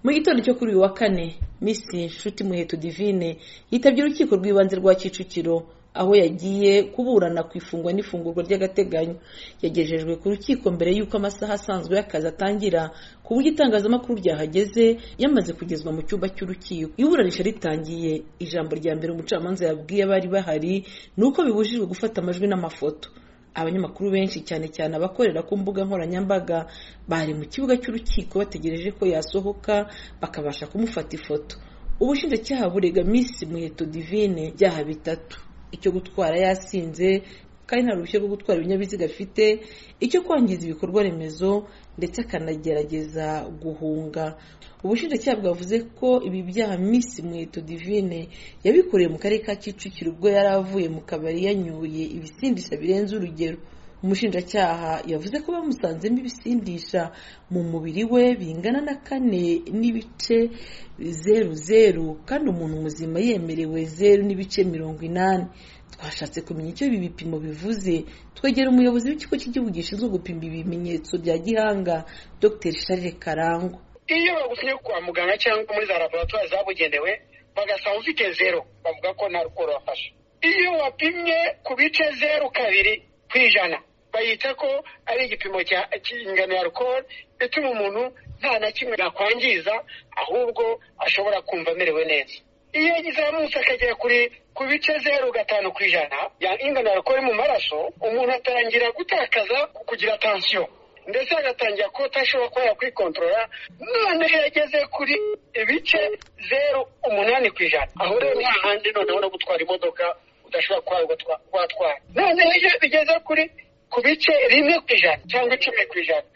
gitondo cyo kuri uyu wa kane misi nshuti muheto divine yitabye urukiko rw'ibanze rwa kicukiro aho yagiye kuburana ku ifungwa n'ifungurwa ry'agateganyo yagejejwe ku rukiko mbere y'uko amasaha asanzwe y'akazi atangira ku buryo itangazamakuru ryahageze yamaze kugezwa mu cyumba cy'urukiko iburanisha ritangiye ijambo rya mbere umucamanza yabwiye abari bahari ni uko bibujijwe gufata amajwi n'amafoto abanyamakuru benshi cyane cyane abakorera ku mbuga nkoranyambaga bari mu kibuga cy'urukiko bategereje ko yasohoka bakabasha kumufata ifoto ubushinjacyaha burega misi muheto divine byaha bitatu icyo gutwara yasinze kandi nta ruhushya rwo gutwara ibinyabiziga afite icyo kwangiza ibikorwa remezo ndetse akanagerageza guhunga ubushinjacyaha bwavuze ko ibi byaha misi muheto divine yabikoreye mu karere ka kicukiro ubwo yari avuye mu kabari yanyoye ibisindisha birenze urugero umushinjacyaha yavuze ko bamusanzemo ibisindisha mu mubiri we bingana na kane n'ibice zeru zeru kandi umuntu muzima yemerewe zeru n'ibice mirongo inani twashatse kumenya icyo ibi bipimo bivuze twegera umuyobozi w'ikigo cy'igihugu gishinzwe gupima ibimenyetso bya gihanga dr charles karangwa iyo bagusinya kwa muganga cyangwa muri za laboratwari zabugenewe bagasanga ufite zero bavuga ko nta rukundo bafashe iyo wapimye ku bice zeru kabiri ku ijana bayita ko ari igipimo cya ingano ya alcohol ituma umuntu nta na kimwe yakwangiza ahubwo ashobora kumva amerewe neza iyo yazamutse akagera kuri ku bice zeru gatanu ku ijana ingano ya alcohol mu maraso umuntu atangira gutakaza kugira tansiyo ndetse agatangira kuba atashobora kuba yakwikontorora none yageze kuri ibice zeru umunani ku ijana aho rero nta handi noneho no gutwara imodoka udashobora kuba watwara none iyo bigeze kuri ku bice rimwe ku ijana cyangwa icumi ku ijana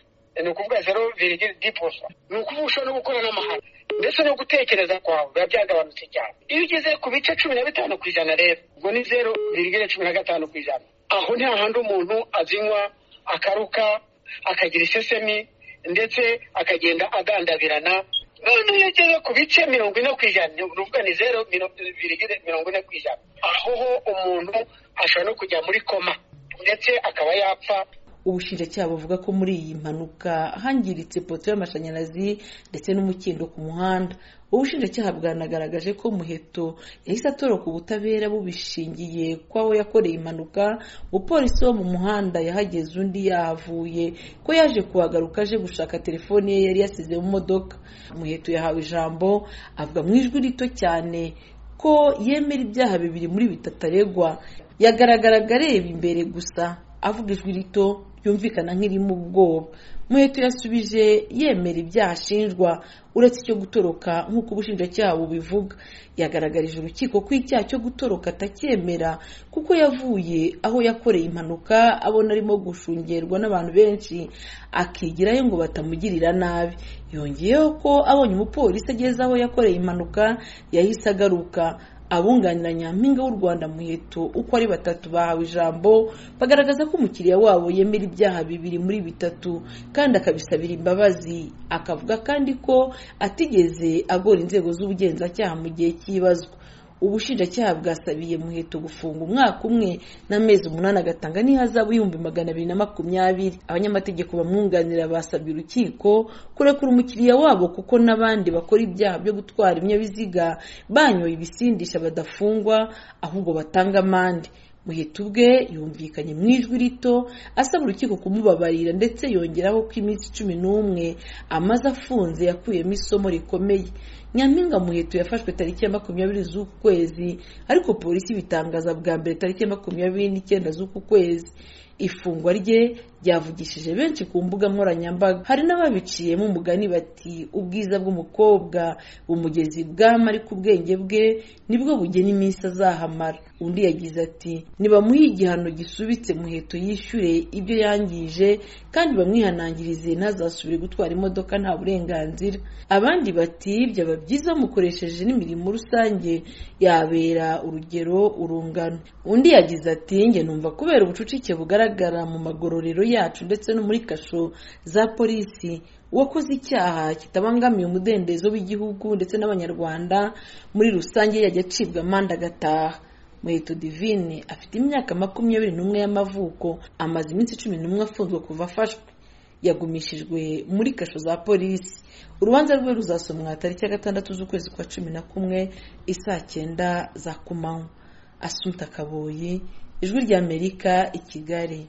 ni ukuvuga zero virigiri diposa ni ukuvuga ushobora no gukora n'amahanga ndetse no gutekereza kwawe biba byagabanutse cyane iyo ugeze ku bice cumi na bitanu ku ijana rero ubwo ni zero virigiri cumi na gatanu ku ijana aho nta handi umuntu azinywa akaruka akagira isesemi ndetse akagenda agandabirana none iyo ugeze ku bice mirongo ine ku ijana ni ukuvuga ni zero virigire mirongo ine ku ijana aho ho umuntu ashobora no kujya muri koma ndetse akaba yapfa ubushinjacyaha buvuga ko muri iyi mpanuka hangiritse poto y'amashanyarazi ndetse n'umukindo ku muhanda ubushinjacyaha bwanagaragaje ko muheto yahise atoroka ubutabera bubishingiye kw'aho yakoreye impanuka umupolisi wo mu muhanda yahageze undi yahavuye ko yaje kuhagaruka aje gushaka telefone ye yari yasize mu modoka muheto yahawe ijambo avuga mu ijwi rito cyane ko yemera ibyaha bibiri muri bitatu aregwa yagaragaraga areba imbere gusa avuga ijwi rito ryumvikana nk'irimo ubwoba muheto yasubije yemera ibyaha ashinjwa uretse icyo gutoroka nk'uko ubushinjacyaha bubivuga yagaragarije urukiko ko icyaha cyo gutoroka atacyemera kuko yavuye aho yakoreye impanuka abona arimo gushungerwa n'abantu benshi akigirayo ngo batamugirira nabi yongeyeho ko abonye umupolisi ageze aho yakoreye impanuka yahise agaruka abunganira nyampinga w'u rwanda muheto uko ari batatu bahawe ijambo bagaragaza ko umukiriya wabo yemera ibyaha bibiri muri bitatu kandi akabisabira imbabazi akavuga kandi ko atigeze agora inzego z'ubugenzacyaha mu gihe cy'ibazwa ubushinjacyaha bwasabiye muheto gufunga umwaka umwe n'amezi umunani agatanga n'ihazabu y'ibihumbi magana abiri na makumyabiri abanyamategeko bamwunganira basabye urukiko kurekura umukiriya wabo kuko n'abandi bakora ibyaha byo gutwara ibinyabiziga banyoye ibisindisha badafungwa ahubwo batanga amande muheto ubwe yumvikanye mu ijwi rito asaba urukiko kumubabarira ndetse yongeraho ko iminsi cumi n'umwe amaze afunze yakuyemo isomo rikomeye nyampinga muheto yafashwe tariki ya makumyabiri z'uku kwezi ariko polisi ibitangaza bwa mbere tariki ya makumyabiri n'icyenda z'uku kwezi ifungwa rye ryavugishije benshi ku mbuga nkoranyambaga hari n'ababiciyemo umugani bati ubwiza bw'umukobwa umugezi bwama ariko ubwenge bwe nibwo bugena iminsi azahamara undi yagize ati nibamuhe igihano gisubitse muheto yishyure ibyo yangije kandi bamwihanangirize ntazasubire gutwara imodoka nta burenganzira abandi bati byaba byiza bamukoresheje n'imirimo rusange yabera urugero urungano undi yagize ati njye numva kubera ubucucike bugaragara mu magororero yacu ndetse no muri kasho za polisi uwakoze icyaha kitabangamiye umudendezo w'igihugu ndetse n'abanyarwanda muri rusange yajya acibwa amande agataha muheto divine afite imyaka makumyabiri n'umwe y'amavuko amaze iminsi cumi n'umwe afunzwe kuva afashwe yagumishijwe muri kasho za polisi urubanza rwe ruzasomwa tariki ya gatandatu z'ukwezi kwa cumi na kumwe isaa cyenda za kumanywa asunta kaboyi ijwi ry'amerika i kigali